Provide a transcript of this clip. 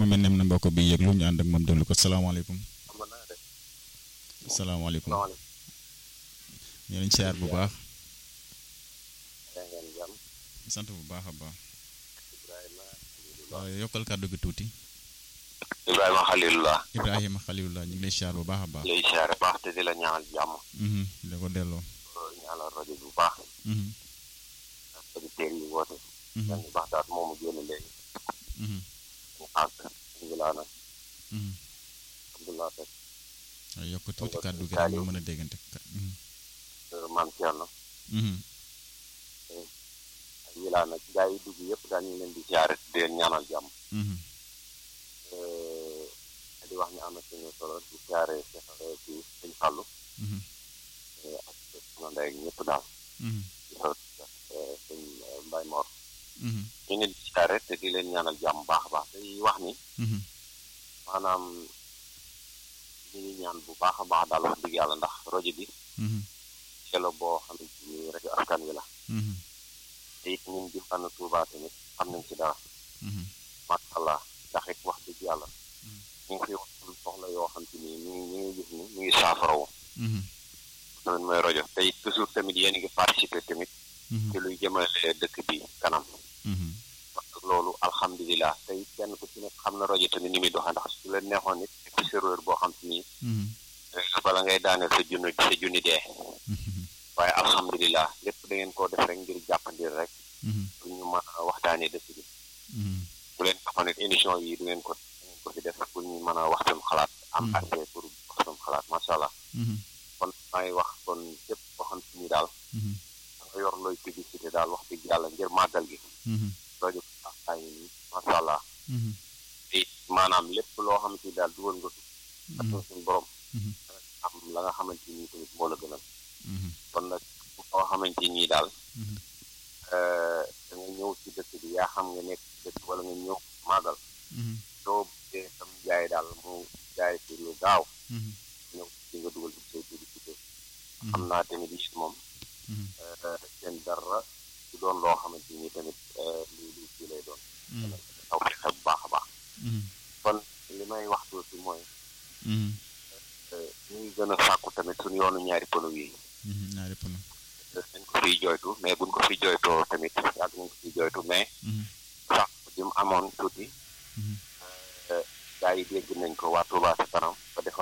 mu mel ne am na mbokk bi yëglu ñu ànd ak moom déglu ko salaamaaleykum salaamaaleykum ñu leen siyaar bu baax sant bu baax a baax waaw yokkal kàddu gi tuuti Ibrahima Khalilullah Ibrahima Khalilullah ñu ngi lay siyaar bu baax a baax lay siyaare baax te di la ñaanal jàmm da ko delloo ñaanal rajo bu baax ak auditeurs yi woote dañu baax daat moomu génn léegi ñu àgg alhamdulilah nag alhamdulilah teg waaw yokk tuuti kàddu gi rek ñu mën a déggante maam Thierno ak wilaa nag gaa yi dugg yëpp daal ñu leen di siyaare di leen ñaanal jàmm di wax ni am na suñu solo di siyaare ci sëñ Fallou ak sama ndey ak ñëpp daal di sot sëñ Mbaye Mor ñu ngi di siyaare te di leen ñaanal jàmm baax a baax te wax ni maanaam ñu ngi ñaan bu baax a baax daal wax dëgg yàlla ndax rajo bi selo boo xamante ni rajo askan wi la te it ñun di fànn Tuuba tamit xam nañ ci dara macha allah ndax it wax dëgg yàlla ñu ngi fi wax soxla yoo xam te ni ñu ngi ñu ngi gis ni ñu ngi saafarawu tamit mooy rajo te it toujours tamit yéen a ngi participé tamit ci luy jëmale dëkk bi kanam parce que loolu alhamdulilah te it kenn ku ci nekk xam na rajo tamit ni muy doxee ndax su leen neexoon nit ci serveur boo xam te ni bala ngay daaneel sa junni sa junni dee waaye alhamdulilah lépp da ngeen koo def rek ngir jàppandir rek pour ñu mën a waxtaanee dëkk bi bu leen taxoon it émission yi du ngeen ko du ngeen ko fi def pour ñu mën a wax seen xalaat am accès pour wax seen xalaat macha allah kon may wax kon képp koo xam si ni daal da nga yor looy publicité daal wax dëgg yàlla ngir màggal gi rajo ay ni macha allah te maanaam lépp loo xam si daal dugal nga ak suñu borom am la nga xamante ni tamit moo la gënal kon nag koo xamante nii daal da nga ñëw ci dëkk bi yaa xam nga nekk ci dëkk wala nga ñëw màggal soo bëggee sam jaay daal mu jaay ci lu gaaw ñëw ci nga dugal ci say publicité xam naa tamit it moom seen dara du doon loo xamante ni tamit lu lu ci lay doon taw fexe bu baax a baax kon li may wax tuuti mooy ñu ngi gën a sàkku tamit suñu yoonu ñaari pono yi ñaari pono dañ ko fiy jooytu mais buñ ko fi jooytoo tamit yàgg nañ ko fiy jooytu mais sax bi mu amoon tuuti gaa yi dégg nañ ko waa Touba ca kanam ba defar